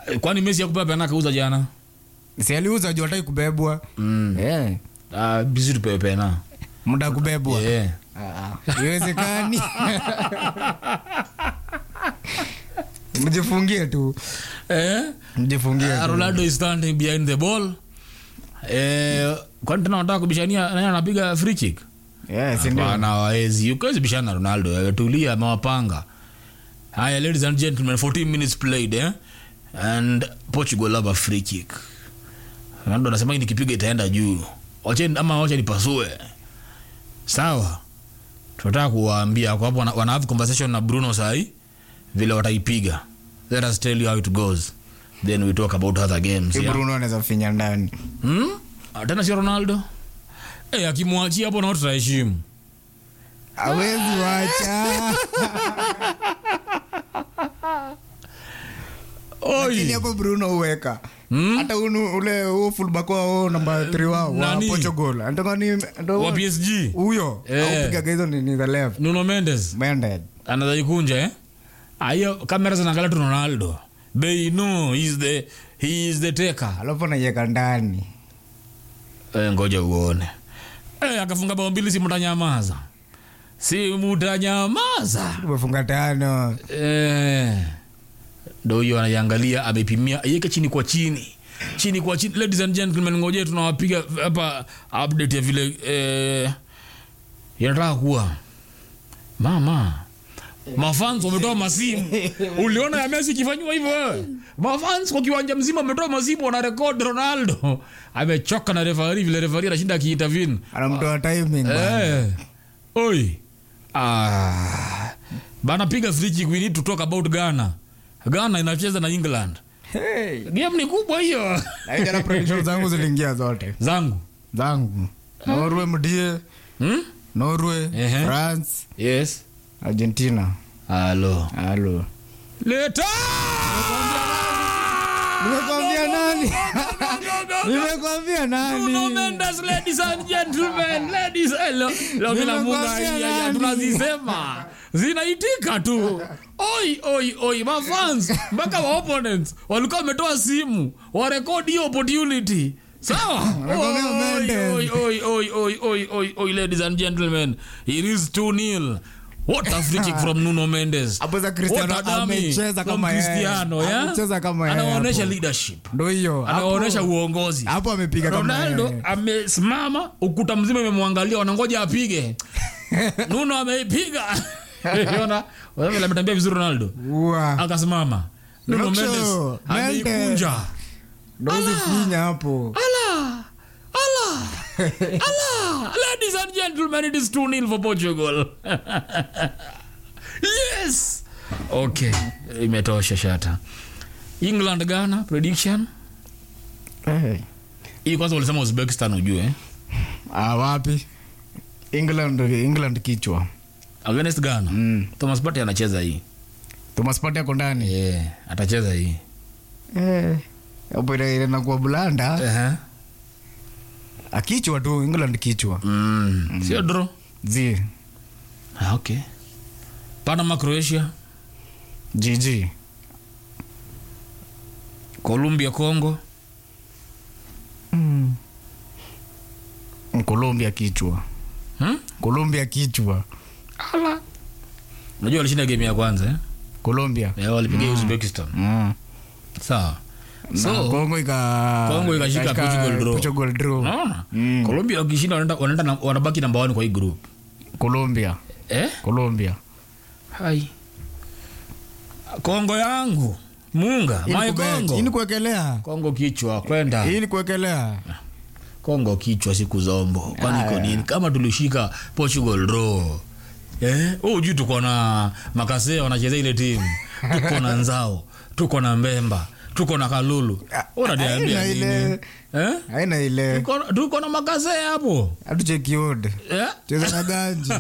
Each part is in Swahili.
kwani Messi yakupewa pena kauza jana si aliuza juu hataki kubebwa mm. Eh, ah, bisi tupewe pena muda kubebwa yeah. iwezekani mjifungie tu eh? mjifungie Uh, tu. Ronaldo is standing behind the ball eh, kwani tena wanataka kubishania nani anapiga free kick Yeah, si ndio? Hapana, hawezi ukiwezi bishana na Ronaldo wewe, tulia amewapanga haya ladies and gentlemen 14 minutes played eh? and Portugal have a free kick Ronaldo anasema hii nikipiga itaenda juu wacheni ama wacha nipasue sawa tunataka kuwaambia kwa hapo wana, wana have conversation na Bruno sahi vile wataipiga let us tell you how it goes then we talk about other games Si yeah? Bruno anaweza finya ndani hmm? Ah, tena sio Ronaldo eh akimwachia hapo na tutaheshimu awezi wacha lakini oi hapo bruno uweka Hmm? hata unu- ule huo fullback wao namba 3 wao wa Nani? portugal Anataka ni- ndo- wa PSG huyo Eh. aupigaga hizo ni ni the left Nuno Mendes Mended. anaweza ikunja eh ayo kamera zinaangalia tu Ronaldo they know he is the he is the taker alafu anaiweka ndani eh, ngoja uone eh akafunga bao mbili si mtanyamaza si mtanyamaza umefunga tano eh ndo hiyo anaiangalia amepimia aiweke chini kwa chini chini kwa chini ladies and gentlemen ngoje tunawapiga hapa update ya vile eh, yanataka kuwa mama mafans wametoa masimu uliona ya Messi ikifanywa hivyo wewe mafans kwa kiwanja mzima wametoa masimu wana record Ronaldo amechoka na referee vile referee anashinda akiintervene anamtoa timing bana. Eh. Oi. Ah. Bana piga free kick we need to talk about Ghana. Ghana inacheza na England. Hey. Game ni kubwa hiyo. Na hiyo jana prediction zangu ziliingia zote Zangu. zangu norway mdie Hmm? norway Ehe. france Yes. argentina Halo. halo Leta! nimekwambia nani nimekwambia Bruno nani Mendes, ladies and gentlemen, ladies hello. Leo mimi namunga Nimekwambia hii ya nani? tunazisema. Zinaitika tu. Oi oi oi mafans mpaka wa opponents walikuwa wametoa simu warekodi hiyo opportunity. Sawa? Nakwambia Oi, Mendes. oi oi oi oi oi oi oi ladies and gentlemen. It is 2-0. What a free kick from Nuno Mendes. Hapo za Cristiano What a dummy amecheza from kama yeye. Cristiano, yeah? Amecheza kama yeye Anaonyesha hapo. leadership. ndo hiyo Hapo- Anaonyesha uongozi hapo amepiga kama ronaldo yeye. amesimama ukuta mzima imemwangalia wanangoja apige nuno ameipiga Unaona? Wewe ametembea vizuri ronaldo Ua. akasimama nuno Rocho, mendes Mendes. ameikunja ndo uzifinya hapo ala ala ala ladies and gentlemen it is 2-0 for portugal yes okay imetosha shata england ghana prediction Eh. hii kwanza ulisema uzbekistan ujue Ah, wapi england england kichwa against ghana Mm. thomas Partey anacheza hii thomas Partey ako ndani yeah, atacheza hii Eh. hapo ile ile inakuwa bulanda uh-huh. akichwa tu england kichwa mm. sio dro zi ah, okay panama croatia gg colombia congo colombia kichwa hmm? colombia kichwa ala unajua walishinda game ya kwanza eh? colombia yeah, walipiga uzbekistan mm. sawa so, so kongo ika Kongo ikashika Portugal draw. Portugal draw. unaona Mm. colombia wakishinda wanaenda- wanaenda na- wanabaki namba wani kwa hii group colombia eh? colombia hai kongo yangu munga Hii ni my kubet. kongo Hii ni kuwekelea kongo kichwa kwenda hii ni kuwekelea kongo kichwa siku zombo kwani iko nini kama tulishika portugal draw eh? oh, juu tuko na makasea wanacheza ile timu tuko na nzao tuko na mbemba tuko na kalulu unaniambia haina nini ile- eh? haina ile Tuko- tuko na makasea hapo hatuchekiod eh? cheza na ganji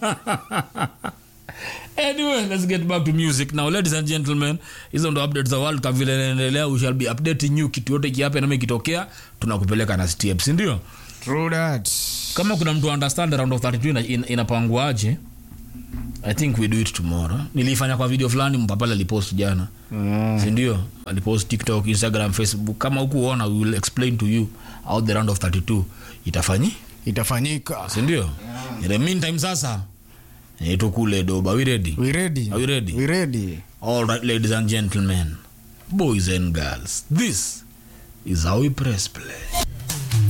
anyway let's get back to music now ladies and gentlemen hizo ndo updates za world cup vile inaendelea we shall be updating you kitu yote kiape nami ikitokea tunakupeleka na step sindio True that. kama kuna mtu understand round of 32 ina- ina- inapanguaje i think we do it tomorrow nilifanya kwa video fulani mpapale alipost jana Mm. sindio alipost tiktok instagram facebook kama hukuona we will explain to you out the round of 32 itafanyi itafanyika sindio in the meantime sasa eh, tukule doba we ready we ready Are we ready? we ready all right ladies and gentlemen boys and girls this is how we press play